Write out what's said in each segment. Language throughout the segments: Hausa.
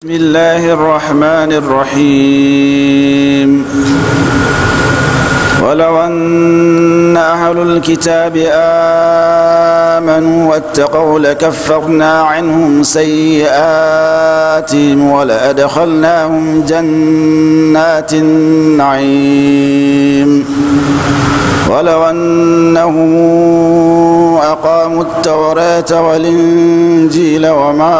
بسم الله الرحمن الرحيم ولو أن أهل الكتاب آمنوا واتقوا لكفرنا عنهم سيئاتهم ولأدخلناهم جنات النعيم ولو أنهم أقاموا التوراة والإنجيل وما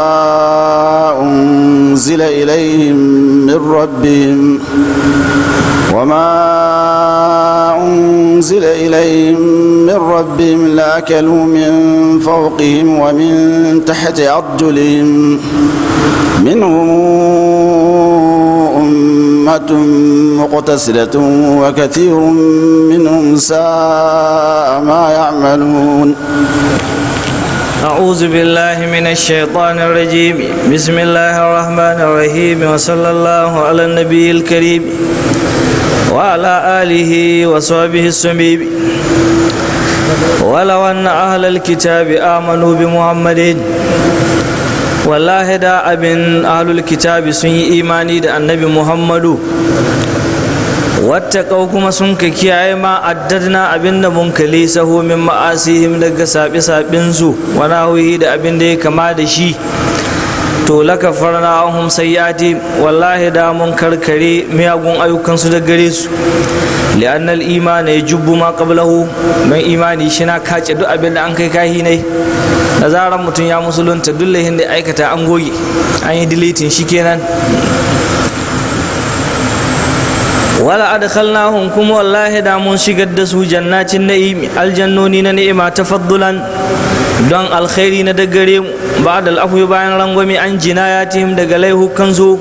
أنزل إليهم من ربهم وما أنزل إليهم من ربهم لأكلوا من فوقهم ومن تحت أرجلهم منهم أمة مقتصدة وكثير منهم ساء ما يعملون أعوذ بالله من الشيطان الرجيم بسم الله الرحمن الرحيم وصلى الله على النبي الكريم وعلى آله وصحبه السميم ولو أن أهل الكتاب آمنوا بمحمد wallahi da abin ahlul kitabi sun yi imani da annabi muhammadu wattaqau kuma sun ka kiyaye ma addadna abin da mun kali sahu min ma'asihim daga saɓi saɓin su wa nahuhi da abin da ya kama da shi to laka farna ahum sayyati wallahi da mun karkare miyagun ayyukansu da gare su li'annal imani ya jubbu ma qablahu don imani shi na kace duk abin da an kai kahi ne da zarar mutum ya musulunta duk lahin da aikata an goge an yi dilitin shi kenan wala adkhalnahum kuma wallahi da mun shigar da su jannatin na'im aljannoni na ni'ima tafaddulan don alkhairi na daggare mu ba'da al'afwi bayan rangwame an jinayatihim daga laihukan su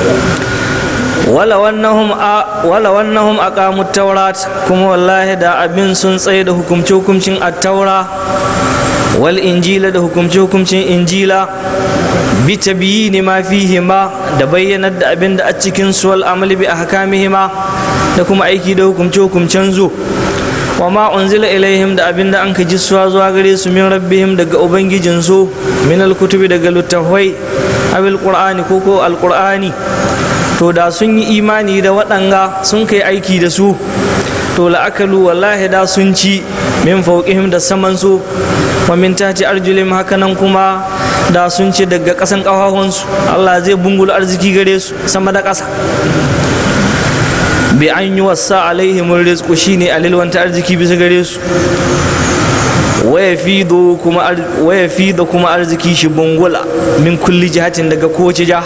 wala wannahum wala wannahum aqamu tawrat kuma wallahi da abin sun tsaye da hukumce hukumcin at-taura wal injila da hukumce hukumcin injila bi tabiyini ma fihima da bayyanar da abin da a cikin su wal amali bi ahkamihima da kuma aiki da hukumce hukumcen zu wa ma unzila ilaihim da abin da an ka jissuwa zuwa gare su min rabbihim daga ubangijin su min alkutubi daga littafai abil qur'ani ko ko alqur'ani to da sun yi imani da waɗanga sun kai aiki da su to la'akalu wallahi da sun ci min fauqihim da saman su wa min tati arjulim hakanan kuma da sun ci daga ƙasan ƙafafunsu Allah zai bungula arziki gare su sama da ƙasa bi an yi wasa alaihim rizqu shine alilwanta arziki bisa gare su waya fi da kuma arziki shi bungula min kulli jihatin daga kowace jiha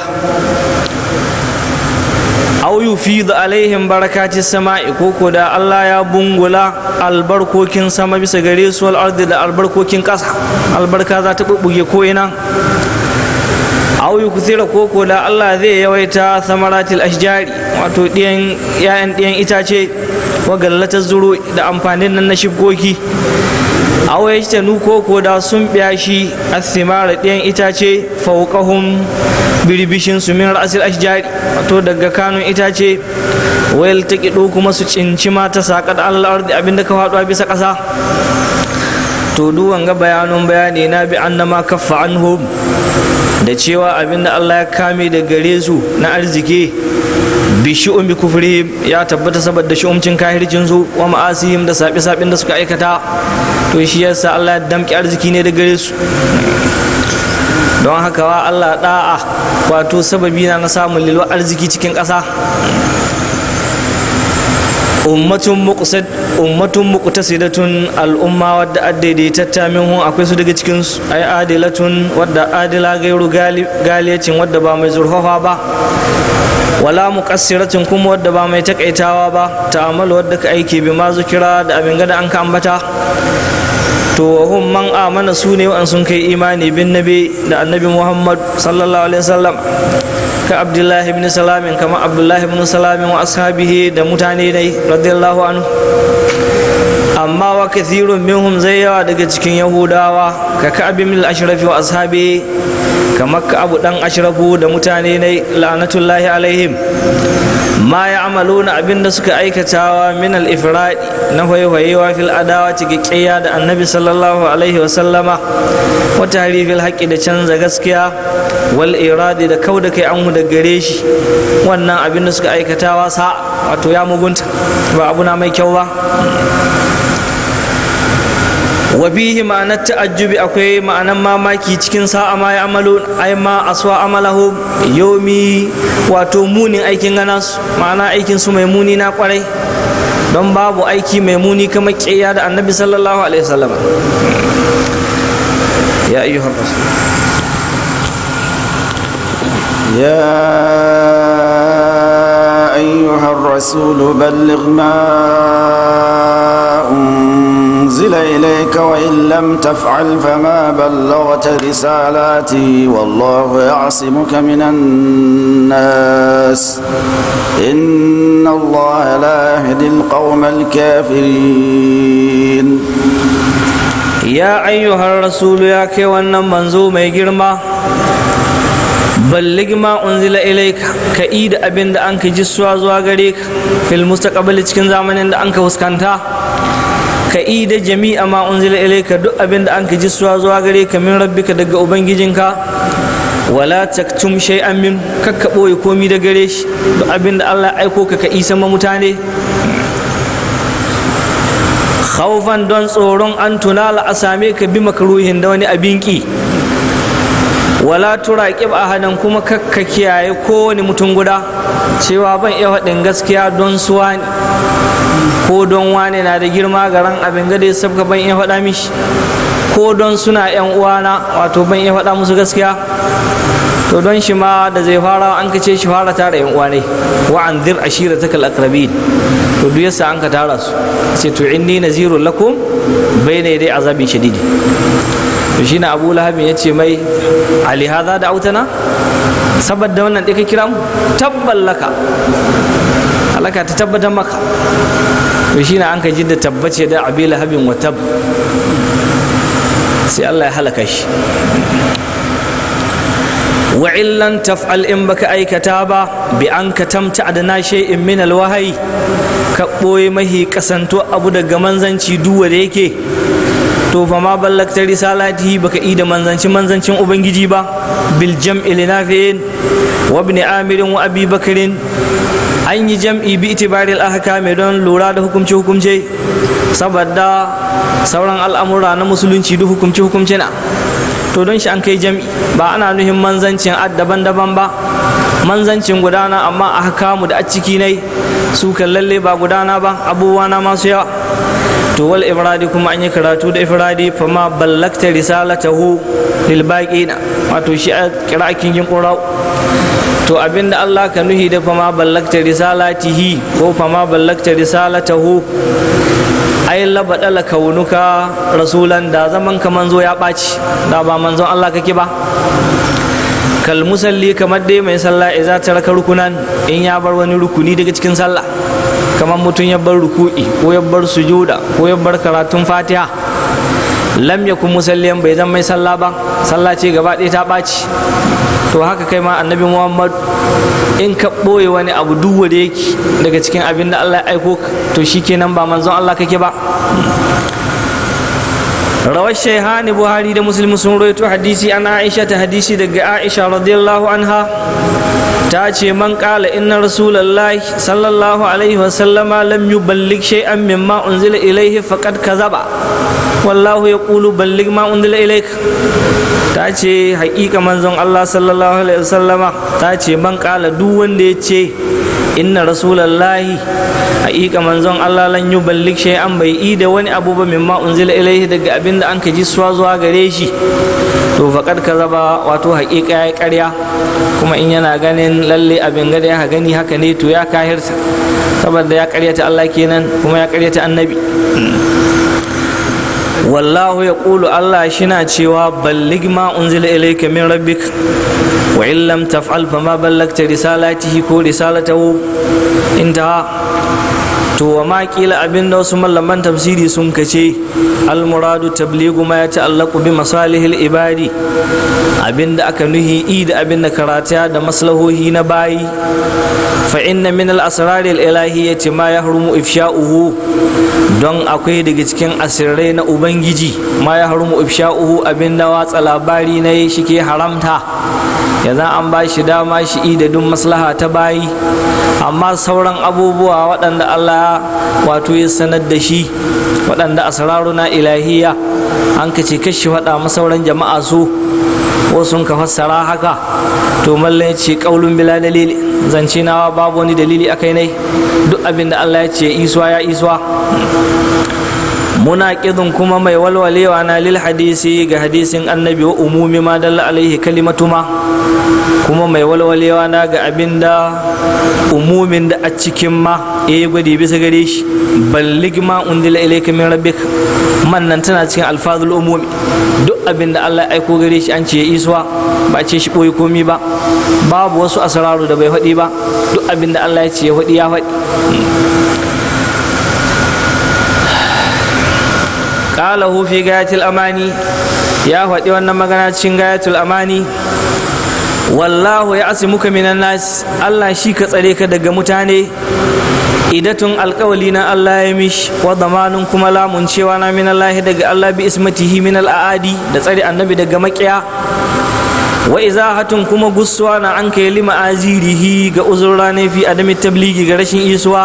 aw yufidu alaihim barakati sama'i koko da Allah ya bungula albarkokin sama bisa gare su wal ardi da albarkokin ƙasa albarka za ta bubbuge ko ina aw yukthira koko da Allah zai yawaita samaratil ashjari wato ɗiyan ƴaƴan ɗiyan itace wa gallatar zuru da amfanin nan na shibkoki aw yajtanu koko da sun biya shi athimara ɗiyan itace fawqahum birbishin su min ra'asil ashjari wato daga kanun itace wayal ta kido kuma su cinci mata saƙa da Allah ardi abinda ka faɗuwa bisa ƙasa to duwan ga bayanun bayani na bi annama kaffa anhum da cewa abinda Allah ya kame da gare su na arziki bi shi'un bi kufrihim ya tabbata saboda shi'umcin kahircin su wa ma'asihim da saɓi saɓin da suka aikata to shi yasa Allah ya damƙi arziki ne da gare su don haka wa Allah da'a wato sababi na samun lilwa arziki cikin ƙasa ummatun muqsad ummatun muqtasidatun al'umma wadda addaidaitatta minhu akwai su daga cikin su ai adilatun wadda adila gairu galiyacin wadda ba mai zurfafa ba wala muqassiratin kuma wadda ba mai takaitawa ba ta'amalu wadda ka aiki bi ma zukira da abin gada an ka ambata to hum man amana su ne wa'an sun kai imani bin nabi da annabi muhammad sallallahu alaihi wasallam ka abdullahi ibn salamin kama abdullahi ibn salamin wa ashabihi da mutane ne radiyallahu anhu amma wa kathirun minhum zai yawa daga cikin yahudawa ka ka'ab min al-ashrafi wa ashabi kamar ka abu dan ashrafu da mutane ne la'anatullahi alaihim ma ya amalu na abin da suka aikatawa min al-ifradi na hoyewa fil adawa cikakkiya da annabi sallallahu alaihi wa sallama wa tahrifil haqqi da canza gaskiya wal iradi da kauda kai an da gare shi wannan abin da suka aikatawa sa wato ya mugunta ba abu na mai kyau ba wa bihi ma'anar ta'ajjubi akwai ma'anar mamaki cikin sa'a ma ya amalu ai ma aswa amalahu yomi wato munin aikin gana su ma'ana aikin su mai muni na kwarai don babu aiki mai muni kamar ƙiyya da annabi sallallahu alaihi wasallam ya ayyuhar rasul يا أيها الرسول بلغ ما أنزل إليك وإن لم تفعل فما بلغت رسالاتي والله يعصمك من الناس إن الله لا يهدي القوم الكافرين ya ayyuhar rasulu ya kai wannan manzo mai girma ballig ma unzila ilaika ka yi da abin da an ka ji suwa zuwa gare ka fil mustaqbali cikin zamanin da an ka fuskanta ka yi da jami'a ma unzila ilaika duk abin da an ka ji suwa zuwa gare ka min rabbika daga ubangijinka wala taktum shay'an min kakka boye komi da gare shi duk abin da Allah ya aiko ka ka isa ma mutane khawfan don tsoron an tunala a same ka bi makaruhin da wani abin ki wala turaqib ahadan kuma kakka kiyaye kowane mutum guda cewa ban iya faɗin gaskiya don suwa ne ko don wane na da girma garan abin gada ya sabka ban iya faɗa mishi ko don suna yan uwana wato ban iya faɗa musu gaskiya to don shi ma da zai fara an kace shi fara tara yan uwa ne wa anzir ashiratakal aqrabin to duk yasa an ka tara su ce to inni nazirun lakum bayna yaday azabin shadidi to shine Abu Lahab ya ce mai ali hadha da autana saboda wannan dai ka kira mu tabballaka alaka ta tabbatar maka to shine an ka ji da tabbace da Abi Lahabin wa tab sai Allah ya halaka shi wa illan taf'al in baka aikata ba bi an ka tamta adana shay'in min alwahayi ka ɓoye mahi kasanto abu daga manzanci duwa da yake to fa ma ballakta risalatihi baka yi da manzanci manzancin ubangiji ba bil jam'i linafi'in wa ibn amirin wa abi bakarin an yi jam'i bi itibaril ahkami don lura da hukumce hukumce saboda sauran al'amura na musulunci duk hukumce hukumce na to don shi an kai jam'i ba ana nuhin manzancin ad daban-daban ba manzancin gudana amma a kamu da a ciki nai su kan lalle ba gudana ba abubuwa na masu yawa to wal ifradi kuma an yi karatu da ifradi fa ma ballakta risalatahu lil baqina wato shi a kira kin qura'u to abinda Allah ka nuhi da fa ma ballakta risalatihi ko fa ma ballakta risalatahu ai labadala kaunuka rasulan da zaman ka manzo ya ɓaci da ba manzon Allah kake ba kal musalli kamar dai mai sallah idza taraka rukunan in ya bar wani rukuni daga cikin sallah kamar mutum ya bar ruku'i ko ya bar sujuda ko ya bar karatun fatiha lam yakun musalliyan bai zama mai sallah ba sallah ce gaba ɗaya ta ɓaci to haka kai ma annabi muhammad in ka ɓoye wani abu duk wanda yake daga cikin abin da allah ya aiko to shikenan ba manzon allah kake ba rawar shaihani buhari da muslim sun roito hadisi an aisha ta hadisi daga aisha radiyallahu anha ta ce man kala inna rasulallahi sallallahu alaihi wasallama lam yuballig shay'an mimma unzila ilaihi faqad kazaba wallahu yaqulu ballig ma unzila ilaik ta ce haƙiƙa manzon Allah sallallahu alaihi wasallama ta ce man kala duk wanda ya ce inna rasulallahi haƙiƙa manzon Allah lan yuballig shay'an bai yi da wani abu ba mimma unzila ilaihi daga abin da an ka ji suwa zuwa gare shi to faqad kazaba wato haƙiƙa ya ƙarya kuma in yana ganin lalle abin gada ya gani haka ne to ya kahirta saboda ya ƙaryata Allah kenan kuma ya ƙaryata annabi wallahu ya ƙulu Allah shina cewa ballig ma unzila ilayka min rabbik wa in lam taf'al fa ma ballagta risalatihi ko risalatahu intaha to wa ma kila abin da wasu mallaman tafsiri sun kace almuradu tabligu ma ya ta'allaqu bi masalihil ibadi abin da aka nuhi i da abin da karata da maslahohi na bayi fa inna min al asrar al ilahiyyati ma yahrumu ifsha'uhu don akwai daga cikin asirrai na ubangiji ma yahrumu ifsha'uhu abin da watsa labari na yi shike haramta yanzu an ba shi dama shi da duk maslaha ta bayi amma sauran abubuwa waɗanda Allah wato ya sanar da shi waɗanda asraruna ilahiya an ka ce kashi faɗa masauran jama'a su wasu ka fassara haka to mallan ya ce ƙaulun bila dalili zance nawa babu wani dalili a kai ne duk abin da Allah ya ce iswa ya iswa munaqidun kuma mai walwalewa na lil hadisi ga hadisin annabi wa umumi ma dalla alaihi kalimatuma kuma mai walwalewa na ga abinda umumin da a cikin ma ya yi gwadi bisa gare shi ballig ma undila ilayka min rabbik man nan tana cikin alfazul umumi duk abinda Allah ya aiko gare shi an ce ya iswa ba ce shi boye komi ba babu wasu asararu da bai faɗi ba duk abinda Allah ya ce ya faɗi ya faɗi qalahu fi gayatil amani ya faɗi wannan magana cikin gayatul amani wallahu ya asimuka minan nas Allah shi ka tsare ka daga mutane idatun alkawali na Allah ya mish wa zamanin kuma lamun cewa na min Allah daga Allah bi ismatihi min al'adi da tsare annabi daga makiya wa izahatun kuma gussuwa na an kai lima azirihi ga uzurra ne fi adami tabligi ga rashin isuwa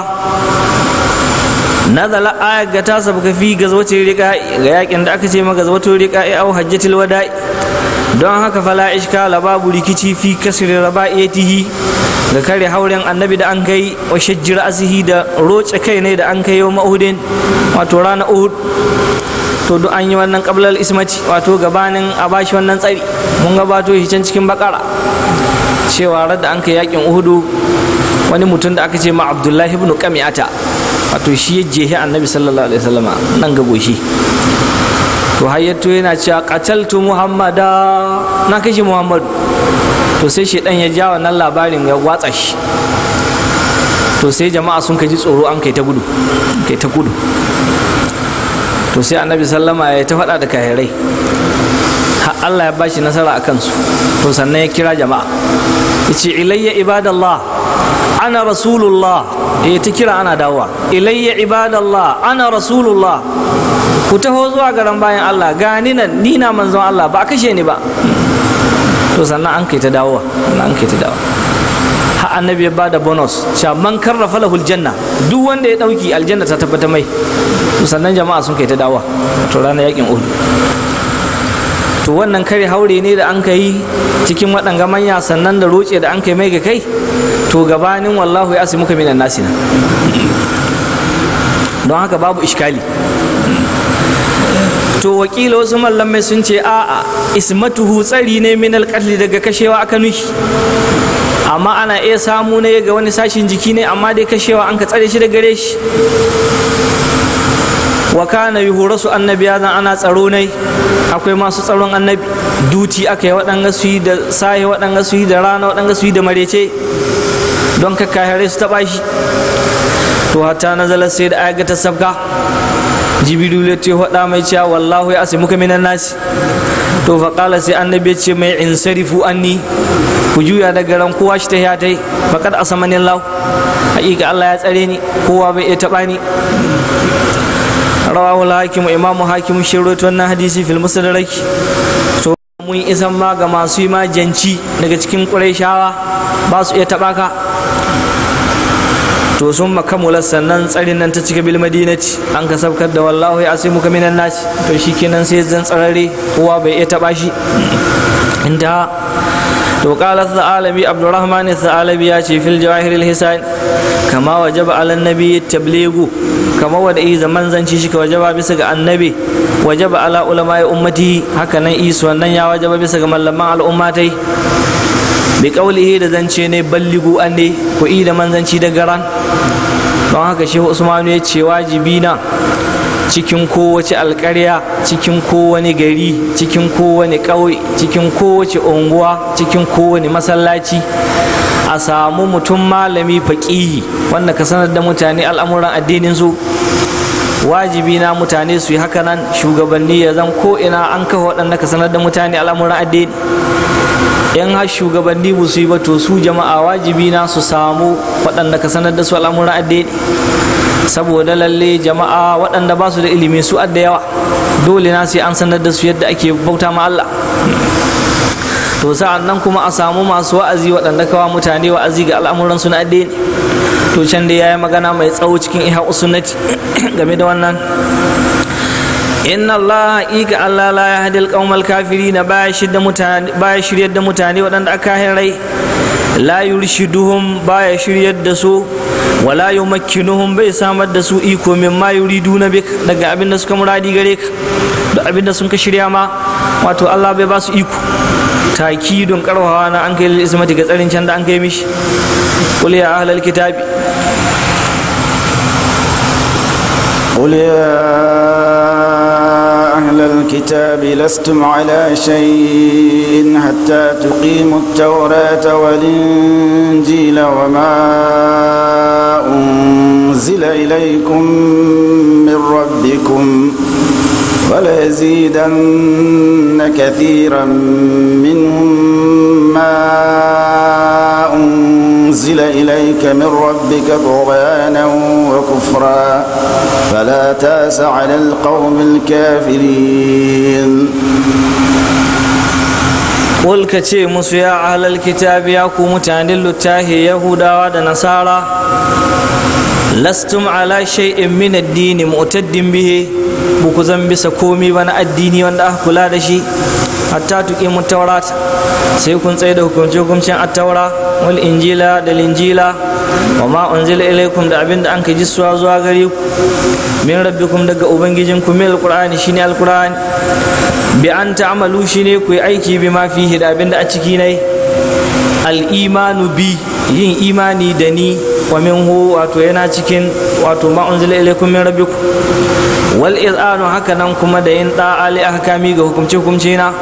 nazala ayat ga ta sabka fi gazwatin riqa ga yakin da aka ce ma gazwatin riqa au hajjatul wada'i don haka fala ishkala babu rikici fi kasri raba'iyatihi ga kare hauren annabi da an kai wa shajjir asihi da roce kai ne da an kai yau ma'udin wato rana uhud to duk an yi wannan kablal ismati wato gabanin a bashi wannan tsari mun gabato shi can cikin bakara cewa da an kai yakin uhudu wani mutum da aka ce ma abdullahi ibn qami'ata wato shi ya jehi annabi sallallahu alaihi wasallama nan ga goshi to hayyato yana cewa qataltu muhammada na kashe muhammadu to sai shi dan ya ja wannan labarin ya watsa shi to sai jama'a sun kaji tsoro an kai ta gudu kai ta gudu to sai annabi sallama ya ta faɗa da kahirai har Allah ya bashi nasara a kansu to sannan ya kira jama'a ya ce ilayya ibadallah ana rasulullah ya ta kira ana dawowa ilayya ibadallah ana rasulullah ku taho zuwa garan bayan Allah gani nan ni na manzon Allah ba kashe ni ba to sannan an kai ta dawowa sannan an kai ta dawowa har annabi ya bada bonus cewa man karrafa lahul janna duk wanda ya dauki aljanna ta tabbata mai to sannan jama'a sun kai ta dawowa to ranar yakin uhud to wannan kare haure ne da an kai cikin waɗanga manya sannan da roce da an kai mai ga kai to gabanin wallahu ya asimuka minan nasina don haka babu iskali to wakila wasu mallamai sun ce a'a ismatuhu tsari ne min alƙatli daga kashewa aka nuhi amma ana iya samu ne ga wani sashin jiki ne amma dai kashewa an ka tsare shi da gare shi wa kana yuhurasu annabi ya zan ana tsaro ne akwai masu tsaron annabi duti aka yi waɗanga su yi da sahi waɗanga su yi da rana waɗanga su yi da marece don kakkahare su taɓa shi to hatta nazalar sai da ayaga ta sabka jibiru ya ce faɗa mai cewa wallahu ya asimuka minan nasi to faƙala sai annabi ce mai in sarifu anni ku juya daga ran kowa shi ta hiyatai faƙad asamanin lau haƙiƙa Allah ya tsare ni kowa bai iya taɓa ni rawahu hakim imamu hakim shi wannan hadisi fil musadarak to mun isan ma ga masu yi majanci daga cikin ƙurayshawa ba su iya taɓa ka to sun makamula sannan tsarin nan ta cika bil madinati an ka sabkar da wallahu ya asimu ka minan nasi to shikenan sai zan tsarare kowa bai iya taba shi inda to qala alami abdurrahman alabi ya ce fil jawahir al hisan kama wajaba ala nabi tablighu kama wada yi zaman zanci shi ka wajaba bisa ga annabi wajaba ala ulama ummati haka nan isu wannan ya wajaba bisa ga mallaman al'ummatai bi kaulihi da zance ne balligu an ne ku yi da manzanci da garan don haka shehu usmanu ya ce wajibi na cikin kowace alkarya cikin kowane gari cikin kowane ƙauye cikin kowace unguwa cikin kowane masallaci a samu mutum malami faƙihi wanda ka sanar da mutane al'amuran addinin su wajibi na mutane su yi haka nan shugabanni ya zan ko ina an kafa waɗanda ka sanar da mutane al'amuran addini in har shugabanni ba su yi ba to su jama'a wajibi na su samu waɗanda ka sanar da su al'amuran addini saboda lalle jama'a waɗanda ba su da ilimi su adda yawa dole na sai an sanar da su yadda ake bauta ma Allah to sa'an nan kuma a samu masu wa'azi waɗanda kawa mutane wa'azi ga al'amuran su na addini to can da yayi magana mai tsawo cikin iha usunnati game da wannan inna Allah haƙiƙa Allah la ya hadil qaumal kafirina baya shirya mutane baya shiryar da mutane waɗanda aka rai la yurshiduhum baya shiryar da su wala yumakkinuhum bai samar da su iko min ma yuriduna bik daga abin da suka muradi gare ka da abin da sun ka shirya ma wato Allah bai ba su iko takidun karwawa na an kai ismati ga tsarin can da an kai mishi qul ya ahlal kitabi قل يا أهل الكتاب لستم على شيء حتى تقيموا التوراة والإنجيل وما أنزل إليكم من ربكم وليزيدن كثيرا منهم ما أنزل إليك من ربك طغيانا وكفرا فلا تاس على القوم الكافرين قل كتي musu ya ahlal kitabi ya ku mutanen littafi yahudawa da nasara lastum ala shay'in min addini mu'taddin bihi buku zan bisa komi ba na addini wanda aka kula da shi hatta tuƙi mu taurata sai kun tsaye da hukunce hukuncin attaura wal injila da linjila wa ma unzila ilaikum da abin da an ka jissuwa zuwa gare ku min rabbikum daga ubangijin ku min alqur'ani shine alqur'ani bi an ta'malu shine ku yi aiki bi ma fihi da abin da a ciki ne al-imanu bi yin imani da ni wa minhu wato yana cikin wato ma unzila ilaikum min rabbikum wal izanu haka nan kuma da yin da'a li ahkami ga hukumce hukumce na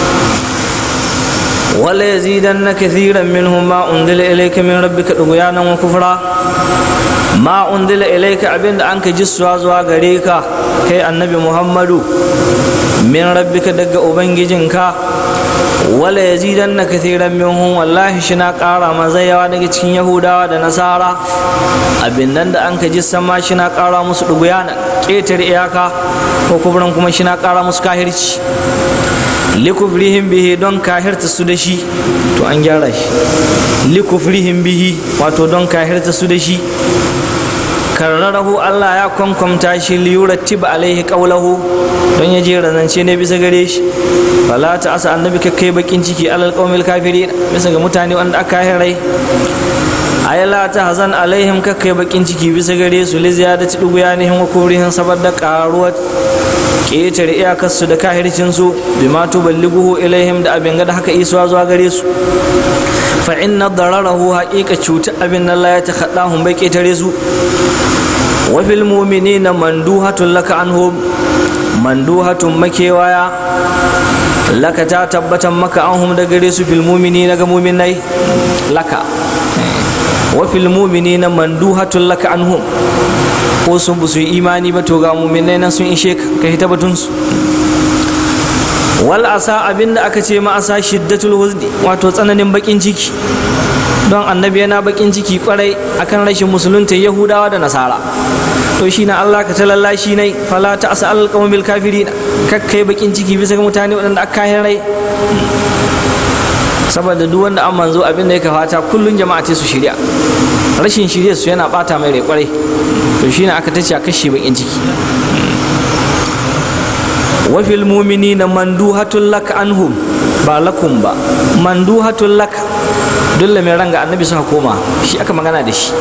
wala yazidanna kathiran minhum ma unzila ilayka min rabbika dughyanan wa kufra ma unzila ilayka abinda an ka jissuwa zuwa gare ka kai annabi muhammadu min rabbika daga ubangijinka wala yazidanna kathiran minhum wallahi shi na ƙara mazayawa daga cikin yahudawa da nasara abin nan da an ka ji sama shi na ƙara musu ɗuguyana ƙetare iyaka ko kubran kuma shi na ƙara musu kahirci likufrihim bihi don kahirta su da shi to an gyara shi likufrihim bihi wato don kahirta su da shi karrarahu Allah ya kwankwamta shi liyurattiba alaihi qawlahu don ya jera zance ne bisa gare shi fala ta asa annabi ka kai bakin ciki alal qaumil kafirin bisa ga mutane wanda aka rai ay la ta hazan alaihim ka kai bakin ciki bisa gare su li ziyadati duguyanihim wa kubrihim saboda karuwar ƙetare iyakarsu da kahircin su bima tuballighuhu ilaihim da abin da haka isuwa zuwa gare su fa inna dararahu haqiqa cuta abin Allah ya takhaddahum bai ƙetare su wa fil mu'minina manduhatun laka anhum manduhatun makewaya laka ta tabbatan maka anhum da gare su fil mu'minina ga mu'minai laka wa fil mu'minina manduhatun laka anhum ko sun bu su yi imani ba to ga mu'minai nan sun ishe ka ka hita batun su wal asa abinda aka ce ma asa shiddatul huzni wato tsananin bakin ciki don annabi yana bakin ciki kwarai akan rashin musulunta yahudawa da nasara to shi na Allah ka talalla shi ne fala ta asa alal qawmil kafirin kakkai bakin ciki bisa ga mutane waɗanda aka kayan rai saboda duk wanda an manzo abin da ya fata kullun jama'a ce su shirya rashin shirya su yana bata mai rai kwarai to shine aka tace a kashe bakin ciki wa fil mu'minina manduhatul lak anhum ba lakum ba manduhatul lak dole mai ranga annabi suka koma shi aka magana da shi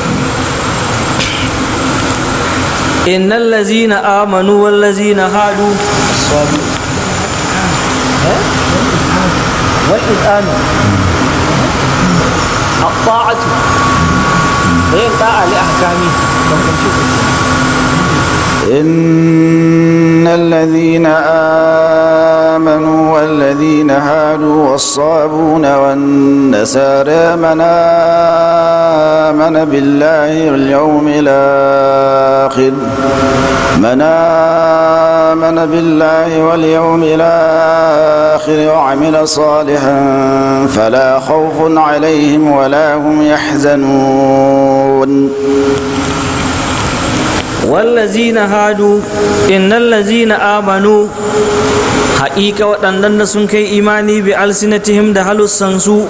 innal lazina amanu wal lazina hadu wal idanu at-ta'atu bayan ta'a li ahkami don kunci إن الذين آمنوا والذين هادوا والصابون والنسارى من آمن بالله واليوم الآخر من آمن بالله واليوم الآخر وعمل صالحا فلا خوف عليهم ولا هم يحزنون wallazina hadu innal lazina amanu haƙiƙa waɗannan da sun kai imani bi alsinatihim da halussansu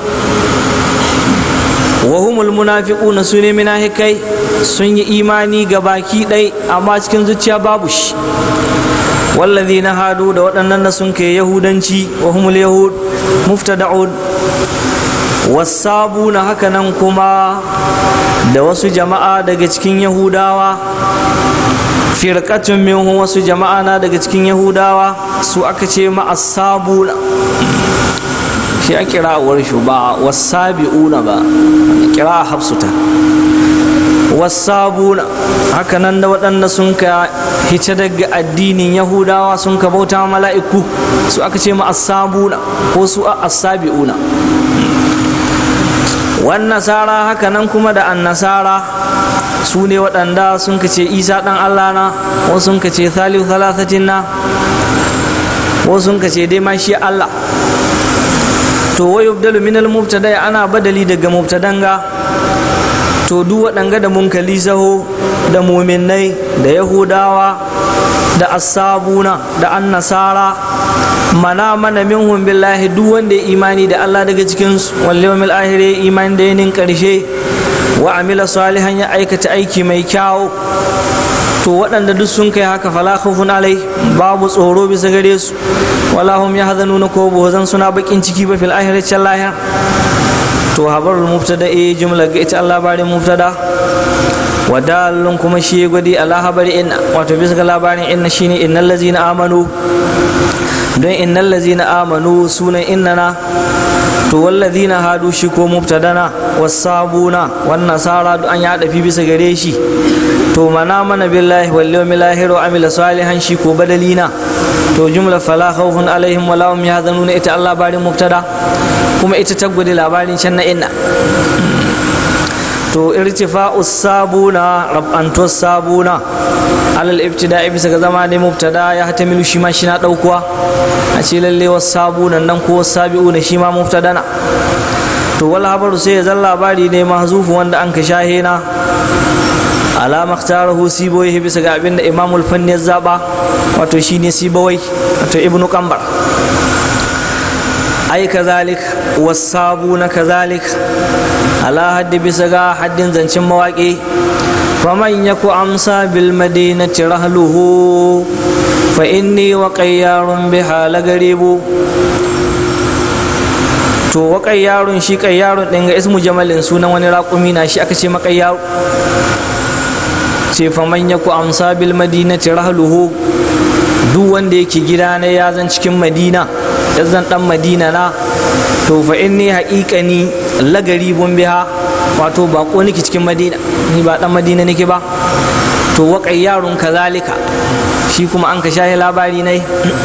wa humul munafiquna su ne munafikai sun yi imani ga baki ɗai amma cikin zuciya babu shi wallazina hadu da waɗannan da sun kai yahudanci wa humul yahud muftada'un wasabuna hakanan kuma da wasu jama'a daga cikin yahudawa firkatun minhum wasu jama'a na daga cikin yahudawa su aka ce ma'asabuna shi a kira'awar shi ba wasabi'una ba kira hafsuta wasabuna hakanan da waɗanda sun ka hice daga addinin yahudawa sun ka bauta mala'iku su aka ce ma'asabuna ko su a asabi'una wan nasara hakanan kuma da annasara su ne waɗanda sun kace isa ɗan allah na wasu sun kace thaliu thalathatin na wasu sun kace dai ma shi allah to wa yubdalu min al-mubtada ana badali daga mubtadanga to duk waɗanga da munkali saho da muminai da yahudawa da asabuna da annasara mana mana minhum billahi duk wanda ya imani da Allah daga cikin su wal yawmil akhir imani da yanin karshe wa amila salihan ya aikata aiki mai kyau to waɗanda duk sun kai haka fala khawfun alai babu tsoro bisa gare su wala hum yahzanuna ko zan suna bakin ciki ba fil akhirati lahira to habarul mubtada e jumla ga ita Allah bari mubtada wa dalun kuma shi gwadi ala habari inna wato bisa ga labarin inna shine innal ladzina amanu don innal ladzina amanu sunan innana to wallazina hadu shi ko mubtadana wasabuna wan nasara an ya dafi bisa gare shi to mana mana billahi wal yawmil akhir wa amila salihan shi ko badalina to jumla fala khawfun alaihim wala hum yahzanuna ita Allah barin mubtada kuma ita ta gudu labarin can na inna to irtifa'u sabuna rab'antu sabuna alal ibtida bisa ga zama ne mubtada ya hatamilu shi ma shi na daukuwa a ce lalle was sabunan nan ko was sabiuna shi ma mubtada na to wal habaru sai ya zan labari ne mahzufu wanda an ka shahena alama ikhtarahu sibawai bisa ga abin da imamul fanni ya zaba wato shine sibawai wato ibnu kambar ai kazalik wasabuna kazalik ala haddi bisa ga haddin zancen mawaƙi faman yaku amsa bil madinati rahluhu fa inni wa qayyarun biha lagaribu to wa qayyarun shi qayyarun din ga ismu jamalin sunan wani raƙumi na shi aka ce maƙayyaru ce faman yaku amsa bil madinati rahluhu duk wanda yake gida na ya zan cikin madina ya zan dan madina na to fa inni haƙiƙani lagari bun biha wato bako nake cikin madina ni ba dan madina nake ba to waƙai yarun kazalika shi kuma an ka shahi labari nai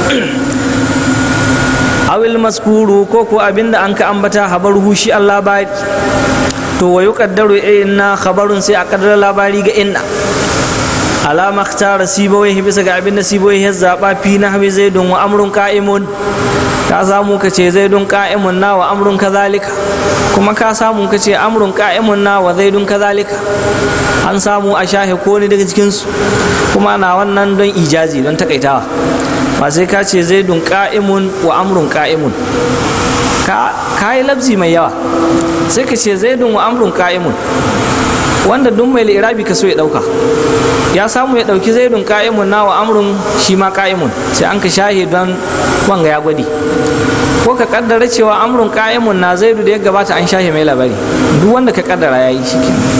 awil maskuru ko ko abinda an ka ambata habar hushi Allah labari to wa yuqaddaru inna khabarun sai a kaddara labari ga inna alama tara sibawai bisa ga abin da sibawai ya zaɓa fi na hawi zaidun wa amrun ka'imun ka samu ka ce zaidun ka'imun na wa amrun kazalika kuma ka samu ka ce amrun ka'imun na wa zaidun kazalika an samu a shahe ko ne daga cikinsu kuma na wannan don ijazi don takaitawa ba sai ka ce zaidun ka'imun wa amrun ka'imun ka yi labzi mai yawa sai ka ce zaidun wa amrun ka'imun wanda duk mai irabi ka so ya dauka ya samu ya dauki zaidun ka'imun na wa amrun shi ma ka'imun sai an ka shahi don wanga ya gwadi ko ka kaddara cewa amrun ka'imun na zaidu da ya gabata an shahe mai labari duk wanda ka kaddara ya yi shi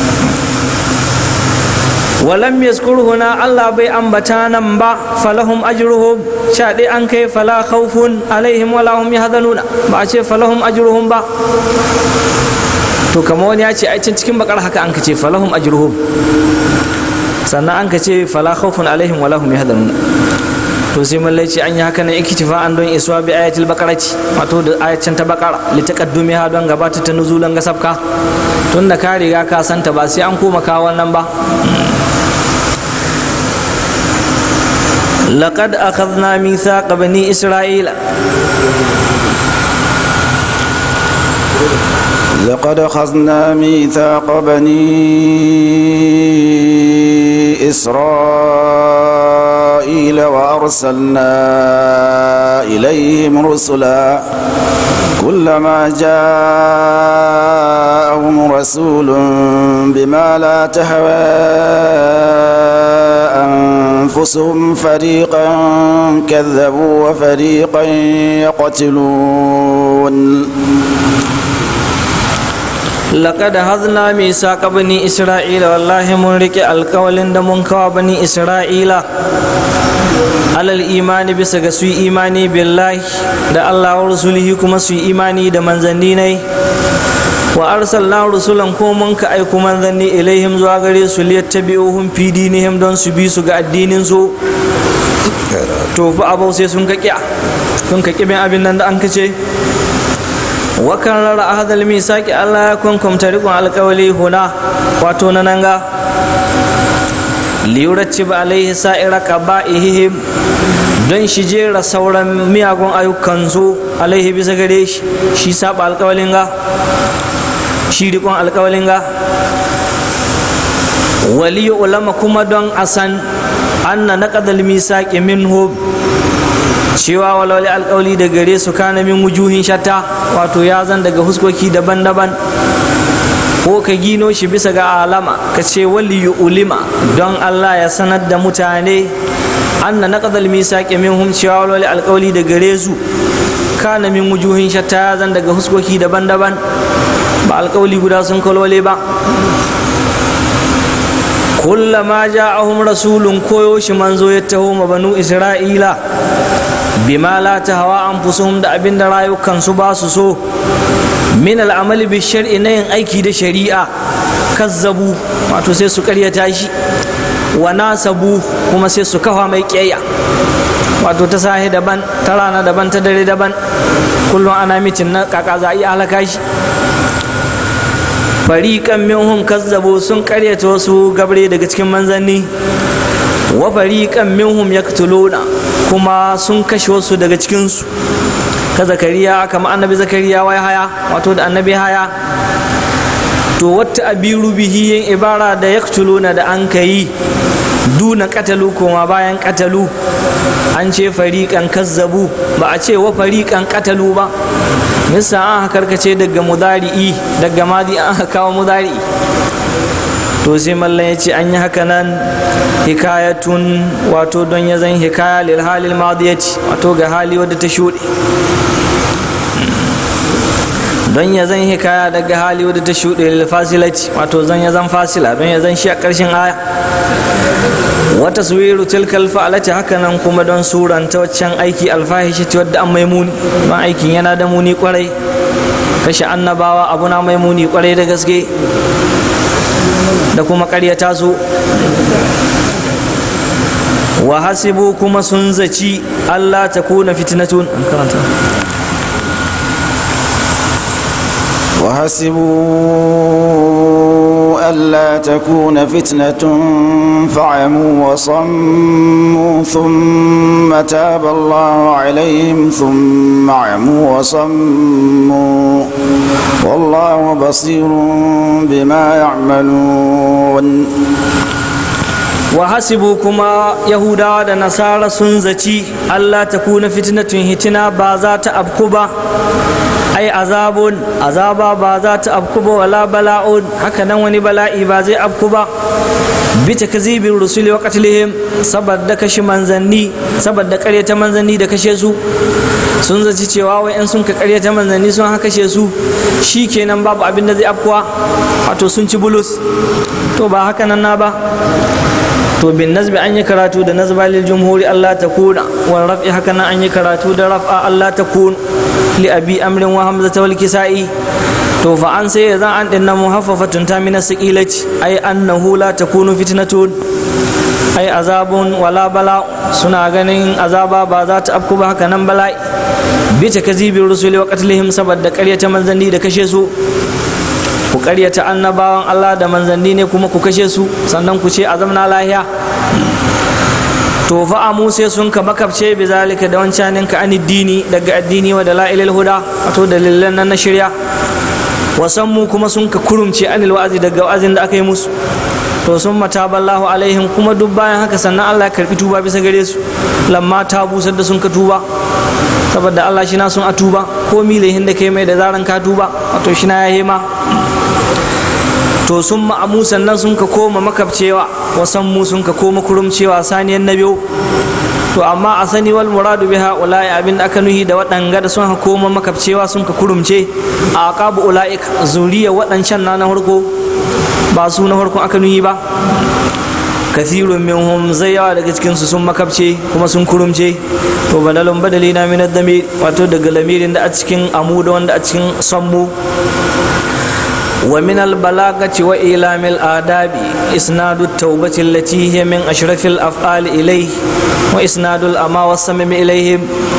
walam yazkur huna Allah bai ambata nan ba falahum ajruhum sha dai an kai fala khawfun alaihim wala hum yahzanuna ba a ce falahum ajruhum ba to kamar wani ya ce ai can cikin bakar haka an ka ce falahum ajruhum sannan an ka ce fala khawfun alaihim wala hum yahzanun to sai mallai ce an yi haka nan ikitifa an don isuwa bi ayatul bakarati wato da ayacin ta bakara litaqaddumi ha don gabata ta nuzulan ga sabka tun da ka riga ka santa ba sai an koma kawo wannan ba لقد أخذنا ميثاق بني إسرائيل لقد أخذنا ميثاق بني إسرائيل وأرسلنا إليهم رسلا كلما جاءهم رسول بما لا تهوى أنفسهم فريقا كذبوا وفريقا يقتلون لقد هذنا ميثاق بني إسرائيل والله من رك القول دمون كوا بني إسرائيل على الإيمان بسغ سوي إيماني بالله da Allah wa rasulihi kuma su yi imani da manzanni ne wa arsalna rusulan ko mun ka aiku manzanni ilaihim zuwa gare su liyattabi'uhum fi dinihim don su bi su ga addinin su to fa abau sai sun ka kiya sun ka kibin abin nan da an kace wa kan rara ahadal misaki Allah ya kunkumta rikon alkawali huna wato na nan ga liyuracci ba alaihi sa'ira qaba'ihim don shi jera sauran miyagun ayyukan su alaihi bisa gare shi shi saba alkawalin ga shi rikon alkawalin ga waliyu ulama kuma don a san anna naqadal misaqi minhu cewa walwali alkawali da gare su kana min wujuhin shatta wato ya zan daga huskoki daban-daban ko ka gino shi bisa ga alama ka ce waliyu ulima don Allah ya sanar da mutane anna naqadal misaqi minhum cewa walwali alkawali da gare su kana min wujuhin shatta ya zan daga huskoki daban-daban ba alkawali guda sun kalole ba kullama ja'ahum rasulun koyo shi manzo ya taho ma banu isra'ila bima la hawa anfusuhum da abin da rayukan su ba su so min al'amali bi shar'i na yin aiki da shari'a kazzabu wato sai su karyata shi wa nasabu kuma sai su kafa mai kiyayya wato ta sahi daban ta rana daban ta dare daban kullum ana mitin na kaka za a iya halaka shi fariƙan minhum kazzabu sun karyata wasu gabre daga cikin manzanni wa fariƙan minhum yaktuluna kuma sun kashe wasu daga cikinsu ka zakariya kama annabi zakariya wai haya wato da annabi haya to wata abiru bihi yin ibara da yaktuluna da an kayi duna katalu kuma bayan katalu an ce fariƙan kazzabu ba a ce wa fariƙan katalu ba nisa an karkace daga mudari'i daga madi an kawo mudari'i to sai mallan ya ce an yi haka nan hikayatun wato don ya zan hikaya lil halil madiyati wato ga hali wadda ta shuɗe don ya zan hikaya daga hali wadda ta shuɗe lil fasilati wato zan ya zan fasila don ya zan shi a ƙarshen aya wata suwiru tilkal fa'alati haka nan kuma don suranta waccan aiki alfahishi wadda an maimuni don aikin yana da muni kwarai kashe annabawa abu na maimuni kwarai da gaske da kuma karyata su wa hasibu kuma sun zaci Allah ta kuna fitnatun an karanta وحسبوا ألا تكون فتنة فعموا وصموا ثم تاب الله عليهم ثم عموا وصموا والله بصير بما يعملون wa hasibu kuma yahudawa da nasara sun zaci allah ta kuna fitnatun hitina ba za ta abku ba ai azabun azaba ba za ta abku ba wala bala'un haka nan wani bala'i ba zai abku ba bi takzibin rusuli wa qatlihim saboda kashe manzanni saboda karyata manzanni da kashe su sun zaci cewa wai in sun ka karyata manzanni sun haka kashe su shi kenan babu abin da zai afkuwa wato sun ci bulus to ba haka nan na ba to bin nazbi an yi karatu da nazba lil jumhuri Allah ta kuna wal raf'i haka nan an yi karatu da raf'a Allah ta kun li abi amrin wa hamza wal kisa'i to fa an sai zan an dinna muhaffafatun ta min saqilati ay annahu la takunu fitnatun ai azabun wala bala suna ganin azaba ba za ta afku ba haka nan bala'i bi ta kazibin rusuli wa qatlihim saboda ƙaryata manzanni da kashe su ku ƙaryata annabawan Allah da manzanni ne kuma ku kashe su sannan ku ce azamna lahiya to fa amu sai sun ka makabce bi zalika da wancanin ka dini daga addini wa da la'ilil huda wato dalilan nan na shirya wasan mu kuma sun ka kurumce anil wa'azi daga wa'azin da aka yi musu to sun mata ballahu alaihim kuma duk bayan haka sannan Allah ya karbi tuba bisa gare su lamma ta busar da sun ka tuba saboda Allah shi na sun a tuba ko milehin da kai mai da zaran ka tuba wato shi na ya hema to sun ma'amu sannan sun ka koma makabcewa wasan mu sun ka koma kurumcewa saniyan na biyu to amma a sani wal muradu biha ulai abin da aka nuhi da waɗanga da sun ka koma makabcewa sun ka kurumce a aqabu ulaik zuriya waɗancan na na farko ba su na farko aka nuhi ba kathirun minhum zai yawa daga cikin su sun makabce kuma sun kurumce to badalun badali na minad damir wato daga lamirin da a cikin amu da wanda a cikin sammu ومن البلاغة وإيلام الآداب إسناد التوبة التي هي من أشرف الأفعال إليه وإسناد الأما والسمم إليهم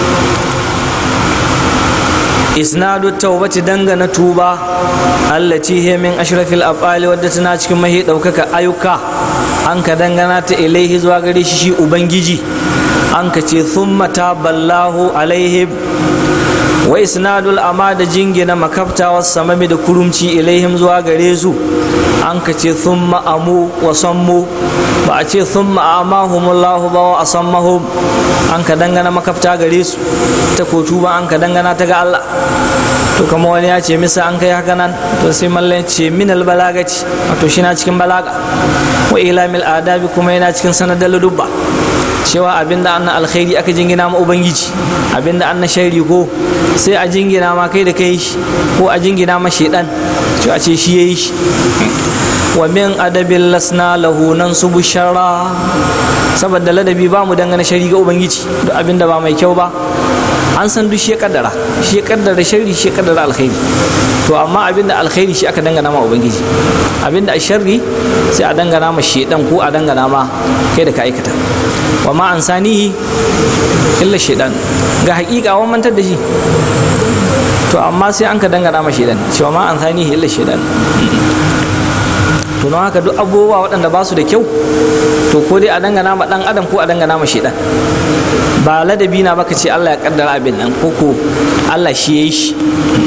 إسناد التوبة دنغنا توبة التي هي من أشرف الأفعال ودتنا cikin mahi ɗaukaka ayyuka an ka dangana ta ilaihi zuwa gare shi shi ubangiji an ka ce thumma taballahu alaihim wa isnadul ama da jingina makafta wasu samami da kurumci ilaihim zuwa gare su an ka ce sun ma'amu wa sammu ba a ce sun ma'amahumullahu ba wa asammahum an ka dangana makafta gare su ta kotu ba an ka dangana ta ga Allah to kama wani ya ce misa an kai haka nan to sai mallan ce minal balagaci wato shi na cikin balaga wa ilamil adabi kuma yana cikin sanadar dubba cewa abinda an alkhairi aka jingina ma ubangiji abinda an shari ko sai a jingina ma kai da kai shi ko a jingina ma shedan to a ce shi yayi shi wa min adabin lasna lahu nan su bushara saboda ladabi ba mu dangana shari ga ubangiji duk abinda ba mai kyau ba an san duk shi ya kaddara shi ya kaddara sharri shi ya kaddara alkhairi to amma abinda alkhairi shi aka dangana ma ubangiji abinda a sharri sai a dangana ma shedan ko a dangana ma kai da ka aikata wa ma an sanihi illa shedan ga hakika wa mantar da shi to amma sai an ka dangana ma shedan cewa ma an sanihi illa shedan to don haka duk abubuwa waɗanda ba su da kyau to ko dai a dangana ma ɗan adam ko a dangana ma shedan ba ladabi na baka ce Allah ya kaddara abin nan ko ko Allah shi ya yi shi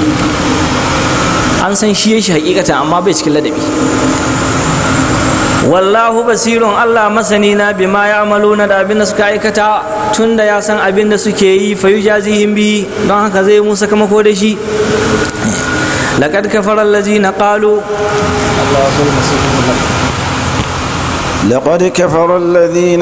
an san shi ya shi hakikatan amma bai cikin ladabi wallahu basirun Allah masani na bima ya amaluna da abin da suka aikata tun da ya san abin da suke yi fa yujazihim bi don haka zai musa sakamako da shi laqad kafara allazina qalu لقد كفر الذين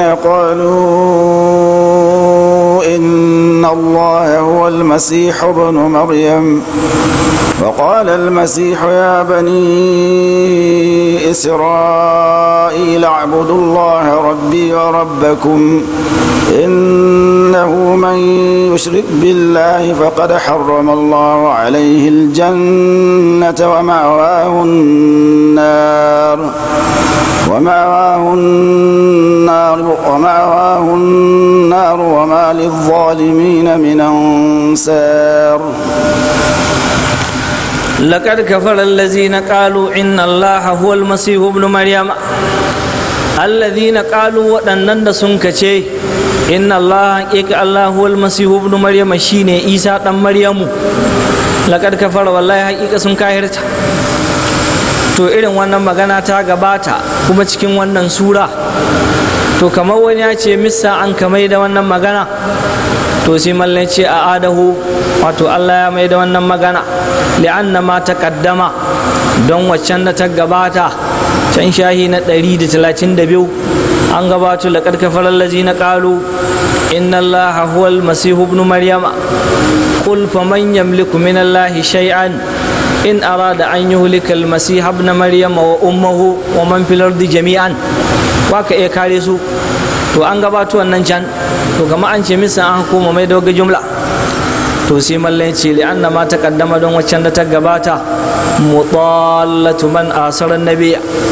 قالوا إن الله هو المسيح ابن مريم وقال المسيح يا بني إسرائيل اعبدوا الله ربي وربكم إنه من يشرك بالله فقد حرم الله عليه الجنة ومأواه النار ومأواه النار ومأواه النار وما للظالمين من أنصار لقد كفر الذين قالوا إن الله هو المسيح ابن مريم الذين قالوا وأنن سنكشي إن الله إك الله هو المسيح ابن مريم شين إيسى دم مريم لقد كفر والله حقيقة سنكاهرت to irin wannan magana ta gabata kuma cikin wannan sura to kamar wani ya ce missa an kamai da wannan magana to sai mallan ce a adahu wato Allah ya mai da wannan magana li'anna ma taqaddama don waccan da ta gabata can shahi na 132 an gabato laqad kafara allazina qalu inna allaha huwal masih ibn maryama qul faman yamliku min allahi shay'an in arada an yuhlika al-masih ibn maryama wa ummuhu wa man fil ardi jami'an waka iya kare su to an gabato wannan can to kama an ce misa an hukuma mai doga jumla to sai mallan ce li anna ma taqaddama don waccan da ta gabata mutallatu man asaran nabiyya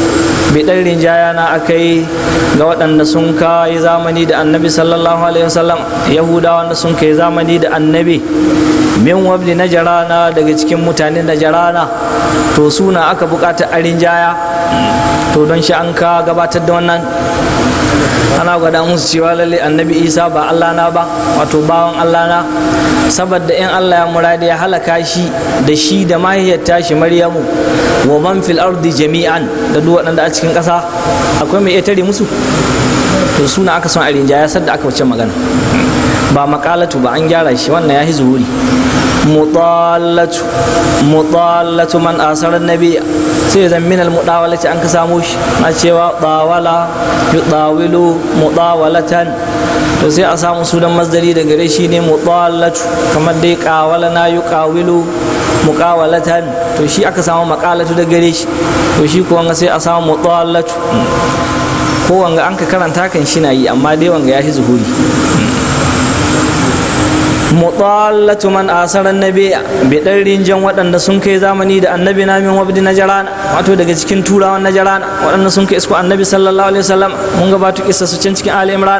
bidan rinjaya na aka yi ga waɗanda sun kai zamani da annabi sallallahu alaihi wasallam yahudawa da sun kai zamani da annabi min wabli na jarana daga cikin mutanen na jarana to suna aka bukata a rinjaya to don shi an ka gabatar da wannan ana gwada musu cewa lalle annabi isa ba allah na ba wato bawan allah na saboda in allah ya muradi ya halaka shi da shi da mahaifiyar tashi maryamu wa man fil ardi jami'an da duk waɗanda a cikin ƙasa akwai mai iya tare musu to suna aka son a rinjaya sadda aka wuce magana ba makalatu ba an gyara shi wannan ya yi zuhuri mutallatu mutallatu man asarar nabi sai zan min almudawalati an ka samu shi na cewa tawala yudawilu mudawalatan to sai a samu sunan masdari da gare shi ne mutallatu kamar dai kawala na yuqawilu muqawalatan to shi aka samu makalatu da gare shi to shi kuwa sai a samu mutallatu ko wanga an ka karanta kan shi na yi amma dai wanga ya fi zuhuri mutallatu man asaran nabi bi dan rinjan waɗanda sun kai zamani da annabi na min wabdi najarana wato daga cikin turawan najarana waɗanda sun kai isko annabi sallallahu alaihi wasallam mun gabatu kissa su can cikin ali imran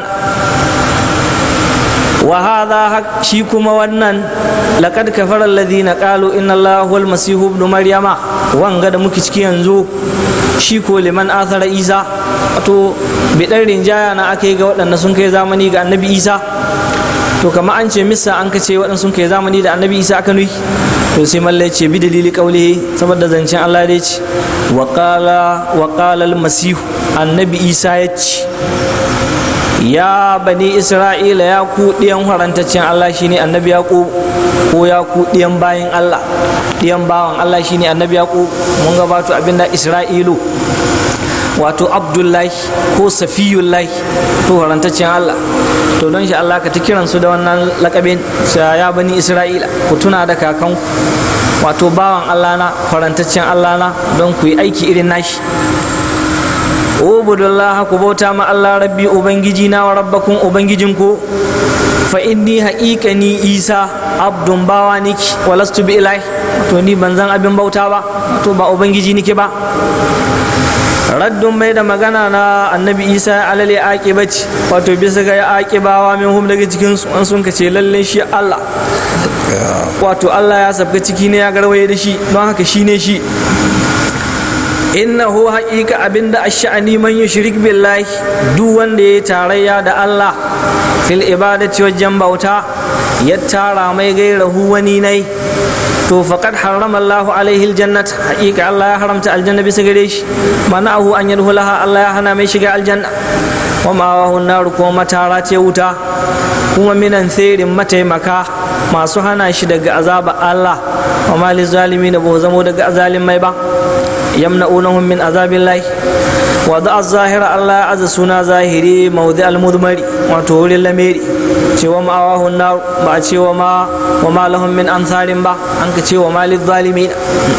wa hadha shi kuma wannan laqad kafara alladhina qalu inna allaha huwal masih ibn maryama wanga da muke ciki yanzu shi ko liman athara isa wato bi dan rinjaya na aka yi ga waɗanda sun kai zamani ga annabi isa to kama an ce misa an kace waɗansu sun kai zamani da annabi isa aka nuyi to sai mallai ce bi dalili kaulihi saboda zancen Allah ya ce wa qala wa qala al-masihu annabi isa ya ce ya bani isra'ila ya ku ɗiyan harantaccen Allah shine annabi yaqub ko ya ku ɗiyan bayin Allah ɗiyan bawan Allah shine annabi yaqub mun gabato abinda isra'ilu wato abdullahi ko safiyullahi to harantaccen Allah to don shi Allah ka ta kiransu da wannan lakabin ya bani Isra'ila ku tuna da kakanku wato bawan Allah na farantaccen Allah na don ku yi aiki irin nashi ubudullah ku bauta ma Allah rabbi ubangiji na wa rabbakun ubangijinku fa inni haƙiƙani isa abdun bawa niki walastu bi ilahi to ni ban zan abin bauta ba to ba ubangiji niki ba raddun mai da magana na annabi isa alale aƙibaci wato bisa ga ya aƙibawa min hum daga cikin su an sun kace lalle shi allah wato allah ya sabka ciki ne ya garwaye da shi don haka shi ne shi innahu haƙiƙa abinda ash'ani man yushrik billahi duk wanda ya tarayya da allah fil ibadati wajen bauta ya tara mai gairahu wani nai to faqad harrama Allahu alaihi aljannat haqiqa Allah ya haramta aljanna bisa gare shi mana'ahu an yadkhulaha Allah ya hana mai shiga aljanna wa ma'ahu nar kuma matara ce wuta kuma minan tsirin mataimaka masu hana shi daga azaba Allah wa ma lizalimin ba zamo daga azalimai ba yamna'unahum min azabillahi wa da zahira Allah ya aza suna zahiri mawdi al-mudmari wato wurin lameri cewa ma'awahun na ba a cewa ma wa ma lahum min ansarin ba an ka cewa ma zalimin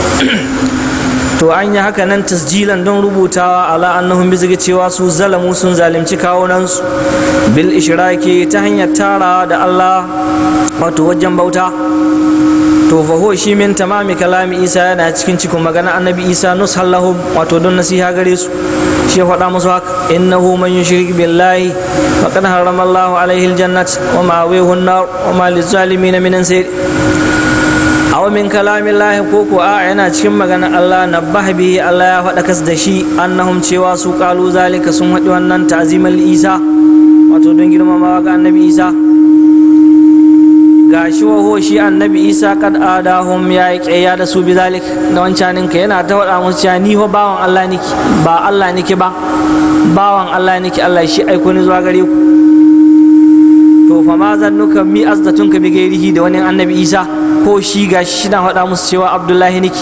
to an yi haka nan tasjilan don rubutawa ala annahum bisa cewa su zalamu sun zalimci kawunansu bil ishraki ta hanyar tara da Allah wato wajen bauta to fa huwa shi min tamami kalami isa yana cikin cikin magana annabi isa nushallahum wato don nasiha gare su shi faɗa musu haka innahu man yushrik billahi faqad harrama Allahu alaihi aljannat wa ma'awihi an-nar wa ma lizalimin min ansir aw min kalami Allah ko ko a yana cikin magana Allah nabbaha bihi Allah ya faɗa kas da shi annahum cewa su qalu zalika sun haɗi wannan ta'zimal isa wato don girmamawa ga annabi isa gashi waho shi annabi isa kad adahum ya yi ƙyayya da su bizalik da wancanin ka yana ta faɗa musu cewa ni fa bawan Allah niki ba Allah niki ba bawan Allah niki Allah shi aiko ni zuwa gare ku to fa ma zannuka mi azdatun ka bi gairihi da wani annabi isa ko shi gashi shi na faɗa musu cewa abdullahi niki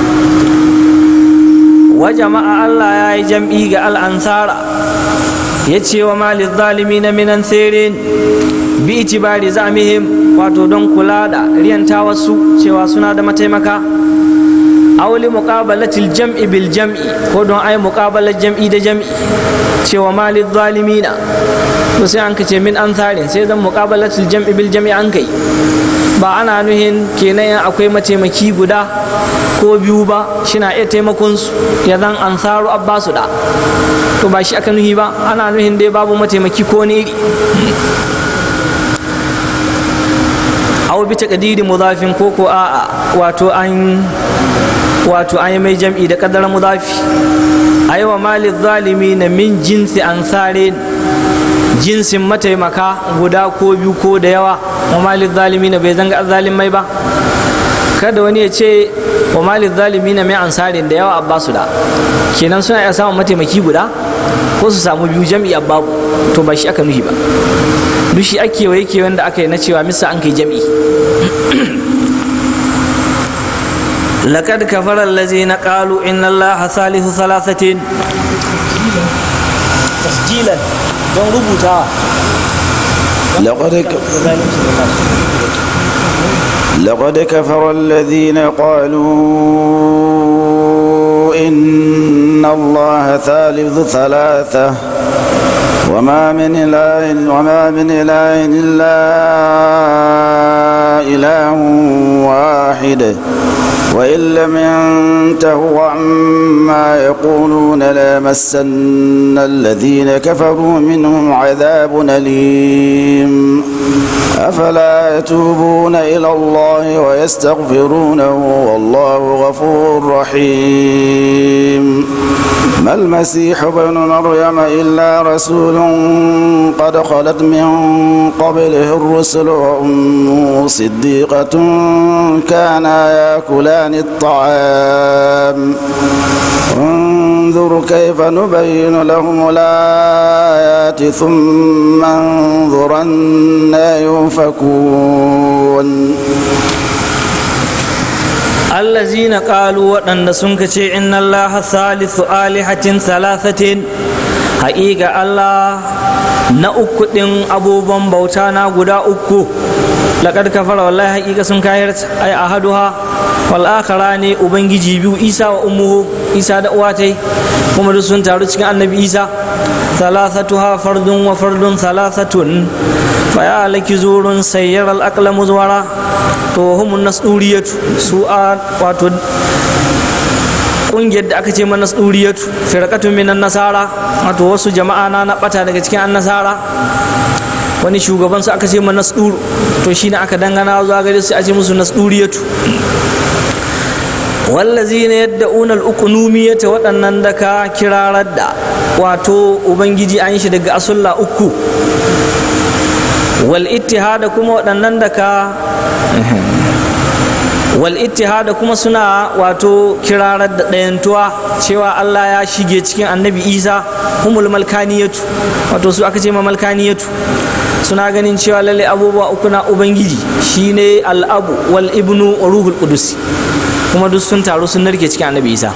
wa jama'a Allah ya yi jam'i ga al'ansara ya ce wa malin zalimi na minan tsirin bi itibari zamihim wato don kula da riyanta wasu cewa suna da mataimaka auli muqabalatil jam'i bil jam'i ko don ai muqabalar jam'i da jam'i cewa malil zalimina to sai an kace min ansarin sai zan muqabalatil jam'i bil jam'i an kai ba ana nuhin kenan akwai mataimaki guda ko biyu ba shina iya taimakon su ya zan ansaru abbasu da to ba shi aka nuhi ba ana nuhin dai babu mataimaki ko ne iri aw bi taqdiri mudafin ko ko a wato an wato an yi mai jam'i da kadar mudafi aiwa malil zalimi na min jinsi ansare jinsin mataimaka guda ko biyu ko da yawa wa malil zalimi na bai zanga zalimai ba kada wani ya ce wa malil zalimi na mai ansarin da yawa abbasu da kenan suna iya samun mataimaki guda ko su samu biyu jam'i babu to ba shi aka nuhi ba duk shi ake waye ke wanda aka yi na cewa misa an kai jam'i لقد كفر الذين قالوا إن الله ثالث ثلاثة تسجيلا don rubutawa لقد ك... لقد كفر الذين قالوا إن الله ثالث ثلاثة وما من إله وما من إله إلا إله واحد وإن لم ينتهوا عما يقولون لمسن الذين كفروا منهم عذاب أليم أفلا يتوبون إلى الله ويستغفرونه والله غفور رحيم ما المسيح ابن مريم إلا رسول قد خلت من قبله الرسل وأمه صديقة كانا يأكلان الطعام انظر كيف نبين لهم الآيات ثم انظر أنا يؤفكون allazina qalu waɗanda sun ce inna allaha thalithu alihatin thalathatin haƙiƙa allah na uku ɗin abubuwan bauta na guda uku laƙad kafara wallahi haƙiƙa sun kayar ai ahaduha wal akhara ne ubangiji biyu isa wa ummuhu isa da uwatai kuma duk sun taru cikin annabi isa thalathatuha fardun wa fardun thalathatun fa ya laki zurun sayyar al-aqla muzwara to humun nasduriyatu su a wato kungiyar da aka ce mana nasduriyatu firqatun minan nasara wato wasu jama'a na na bata daga cikin annasara wani shugaban su aka ce mana nasduru to shine aka dangana zuwa gare su a ce musu nasduriyatu wallazina yadda'una al-uqnumiyata waɗannan da ka kirarar da wato ubangiji an shi daga asulla uku wal ittihada kuma waɗannan da ka wal ittihada kuma suna wato kirarar da ɗayantuwa cewa Allah ya shige cikin annabi Isa humul malkaniyatu wato su aka ce ma malkaniyatu suna ganin cewa lalle abubuwa uku na ubangiji shine al'abu wal ibnu wa ruhul qudus kuma duk sun taru sun narke cikin annabi Isa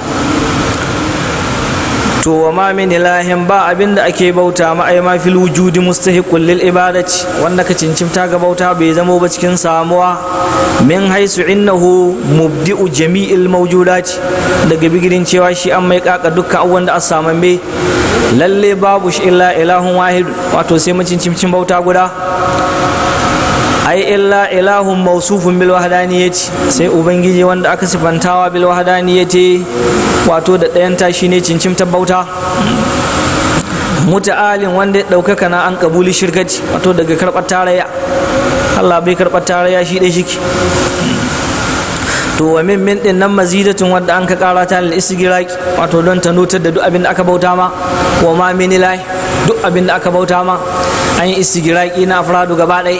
to wa ma min ilahin ba abin da ake bauta ma ai ma fil wujudi mustahiqul lil ibadati wanda ka cincimta ga bauta bai zamo ba cikin samuwa min haisu innahu mubdi'u jami'il mawjudati daga bigirin cewa shi an mai kaka dukkan abubuwan da aka me lalle babu shi illa ilahun wahid wato sai macincimcin bauta guda ai illa ilahun mausufun bil wahdaniyati sai ubangiji wanda aka sifantawa bil wahdaniyati wato da ɗayan tashi ne cincin bauta muta'alin wanda ya ɗaukaka na an kabuli shirkaci wato daga karɓar tarayya Allah bai karɓar tarayya shi ɗaya shiki to wa min min din nan mazidatun wadda an ka kara ta lil isgiraki wato don ta nutar da duk abin da aka bauta ma wa ma min ilahi duk abin da aka bauta ma an yi isgiraki na afradu gaba ɗaya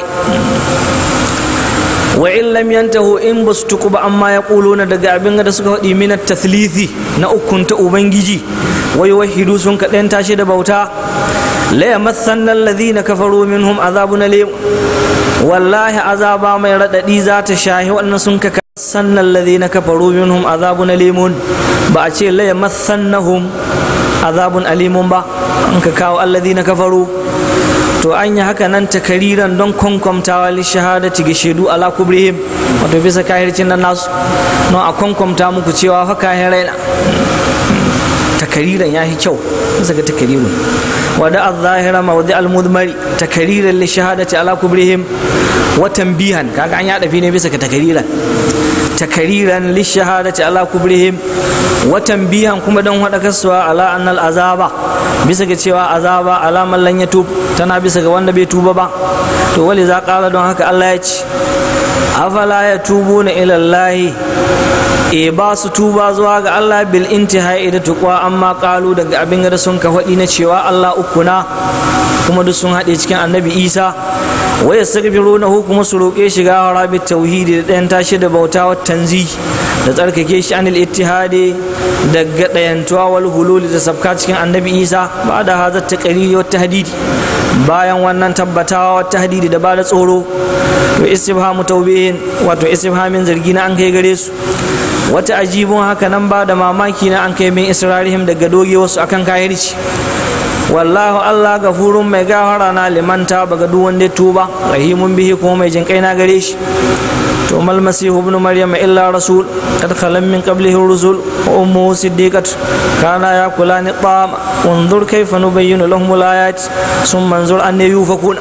wa in lam yantahu in basu tuku ba amma ya na daga abin da suka faɗi minat tathlithi na ukun ta ubangiji wai wahidu sun kaɗan tashi da bauta la yamassanna alladhina kafaru minhum azabun alim wallahi azaba mai raɗaɗi za ta shahi wannan sun ka sannan alladhina kafaru minhum azabun alimun ba a ce la yamassannahum azabun alimun ba an ka kawo alladhina kafaru to an yi haka nan takariran don kwankwamtawa li shahadati ga shaidu ala kubrihim wato bisa kahircin nan nasu don a kwankwamta muku cewa fa kahirai na takariran ya yi kyau bisa ga takarirun wada al-zahira mawdi al-mudmari takariran li shahadati ala kubrihim wa tanbihan kaga an ya dafi ne bisa ga takariran takariran lishahadati ala kubrihim watan biyan kuma don haɗa kasuwa ala annal azaba bisa ga cewa azaba ala mallan ya tub tana bisa ga wanda bai tuba ba to wali za ƙara don haka Allah ya ce afala ya tubu na ilallahi e ba su tuba zuwa ga Allah bil intihai da tuqwa amma kalu daga abin da sun ka faɗi na cewa Allah uku na kuma duk sun haɗe cikin annabi Isa waya na kuma su roƙe shi gawara bi tauhidi da ɗayan tashi da bauta wa tanzi da tsarkake shi anil ittihadi daga ɗayantuwa wal hululi da sabka cikin annabi Isa ba da hazar ta ƙariri wa tahdidi bayan wannan tabbatawa wa tahdidi da ba da tsoro to istifhamu tawbihin wato istifhamin zargi na an kai gare su wata ajibun haka nan ba da mamaki na an kai min israrihim daga doge wasu akan kahirci wallahu allah gafurun mai gafara na limanta baga duk wanda tuba rahimun bihi kuma mai jin kai na gare shi to mal masihu ibn maryam illa rasul kad khalam min qablihi rusul wa ummuhu siddiqat kana yakulani ta'am unzur kayfa nubayyinu lahum al-ayat summa anzur an yufakuna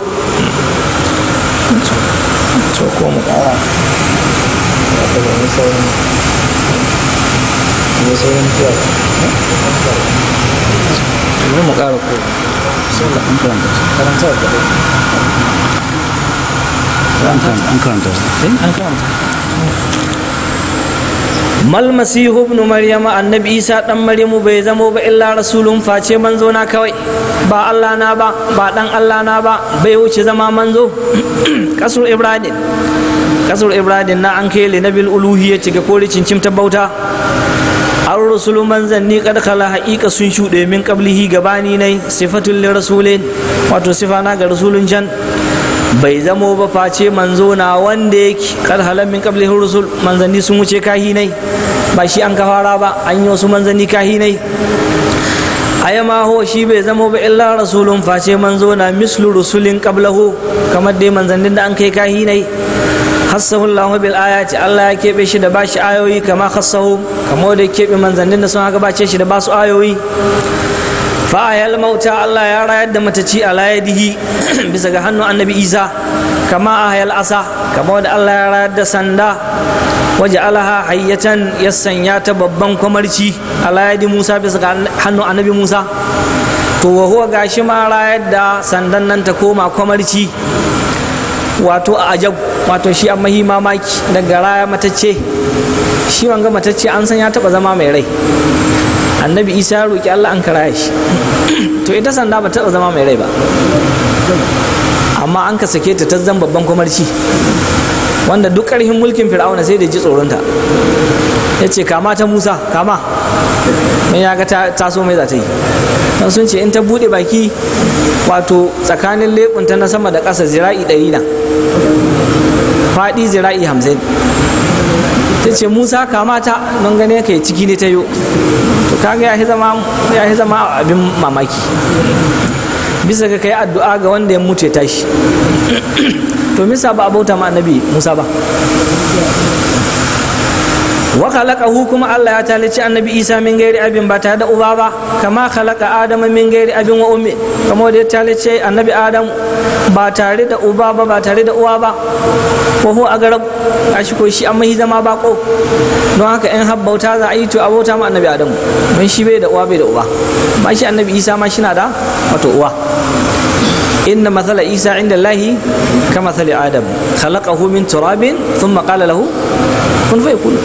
to ko mu kara mu kara ko an karanta karanta da an karanta an karanta mal masihu ibn maryama annabi isa dan maryamu bai zamo ba illa rasulun face manzo na kawai ba allah na ba ba dan allah na ba bai wuce zama manzo kasur ibrahim kasur ibrahim na an kai nabil uluhiyya ga kori cincin ta bauta an rusulu manzanni kad khala haƙiƙa sun shuɗe min qablihi gabani nai sifatul li rasulin wato sifa na ga rasulun can bai zamo ba face manzo na wanda yake kad halan min qablihi rusul manzanni sun wuce kahinai ba shi an kafara ba an yi wasu manzanni kahinai aya ma ho shi bai zamo ba illa rasulun face manzo na mislu rusulin qablahu kamar dai manzannin da an kai kahinai hassahu Allah bil ayati Allah ya keɓe shi da bashi ayoyi kama khassahu kamar da keɓe manzannin da sun haka bace shi da basu ayoyi fa ayal mauta Allah ya rayar da mataci a layadihi bisa ga hannun annabi Isa kama ayal asa kamar da Allah ya rayar da sanda waje alaha hayyatan ya sanya ta babban kwamarci a layadi Musa bisa ga hannun annabi Musa to wa huwa gashi ma rayar da sandan nan ta koma kwamarci wato a ajab wato shi an mahi mamaki daga raya matacce shi wanga matacce an san ya taba zama mai rai annabi isa ya roki allah an karaya shi to ita sanda ba taba zama mai rai ba amma an ka sake ta ta zan babban kwamarci wanda duk ƙarfin mulkin fir'auna sai da ji tsoronta ya ce kama ta musa kama don ya ga taso mai za ta yi don sun ce in ta buɗe baki wato tsakanin leɓunta na sama da ƙasa zira'i ɗari na faɗi zira'i hamsin ta ce musa kama ta don gane ka ciki ne ta yo to kaga ya zama abin mamaki bisa ga kai addu'a ga wanda ya mutu ya tashi to misa ba a bauta ma annabi musa ba wa khalaqahu kuma Allah ya talici annabi Isa min gairi abin ba tare da uba ba kama khalaqa Adam min gairi abin wa ummi kamar da ya talice annabi Adam ba tare da uba ba ba tare da uwa ba ko ho a garab a shi ko shi amma hi zama bako don haka in habbauta za a yi to abauta ma annabi Adam don shi bai da uwa bai da uba ba shi annabi Isa ma shi na da wato uwa inna mathala Isa inda Allahi ka mathali Adam khalaqahu min turabin thumma qala lahu kun fa yakun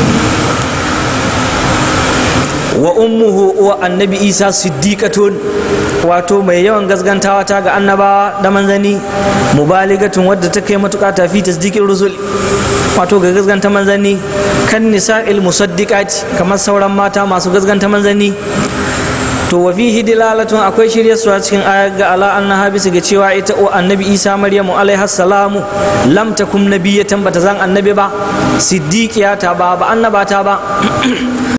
wa ummuhu wa annabi isa siddiqatun wato mai yawan gaskantawa ta ga annabawa da manzani mubaligatun wadda ta kai matuƙa ta fi tasdiqin rusul wato ga gasganta manzani kan nisa'il musaddiqati kamar sauran mata masu gasganta manzani to wa fihi dilalatun akwai shirye su a cikin ayar ga ala annaha bisa ga cewa ita o annabi isa maryamu alaiha salamu lam takum nabiyatan bata zan annabi ba siddiqiya ta ba ba annabata ba